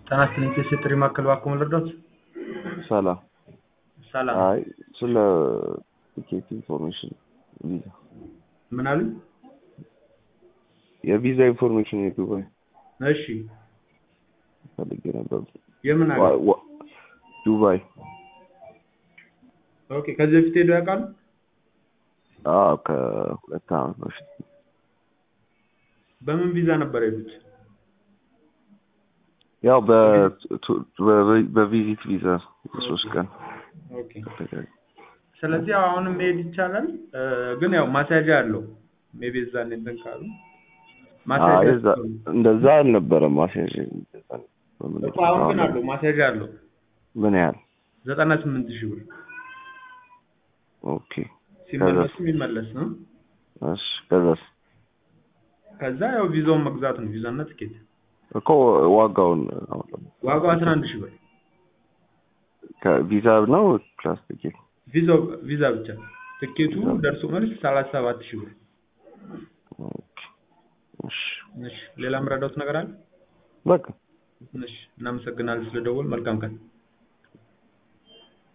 ጤና ይስጥልኝ የጥሪ ማዕከል እባክዎ ልርዳዎት? ሰላም ሰላም አይ ስለ ቲኬት ኢንፎርሜሽን ቪዛ ምን አሉኝ? የቪዛ ኢንፎርሜሽን የዱባይ እሺ ፈልጌ ነበር። የምን ሀገር? ዋ- ዋ- ዱባይ ኦኬ ከዚህ በፊት ሄደው ያውቃሉ? አዎ ከሁለት ዓመት በፊት በምን ቪዛ ነበር የሄዱት? ያው በ- ቱ- በ- በቪዚት ቪዛ ሶስት ቀን ኦኬ ስለዚህ አሁንም መሄድ ይቻላል እ፣ ግን ያው ማስያዣ አለው ሜቢ እዛን እንትን ካሉ ማስያዣ አይ እዛ- እንደዛ አልነበረም ማስያዣ እንደዛ ነው። በምን እኮ አሁን ግን አለው ማስያዣ አለው ምን ያህል ዘጠና ስምንት ሺህ ብር ኦኬ ሲመለሱ የሚመለስ ነው። እሺ ከዛስ ከዛ ያው ቪዛውን መግዛት ነው ቪዛና ትኬት እኮ ዋጋውን አውጣው። ዋጋው አስራ አንድ ሺህ ብር ከቪዛ ነው ፕላስ ቲኬት ቪዛው ቪዛ ብቻ ትኬቱ ደርሶ መልስ ሰላሳ ሰባት ሺህ ብር ኦኬ እሺ እሺ ሌላ የምረዳውት ነገር አለ በቃ እሺ እናመሰግናለን ስለደወል መልካም ቀን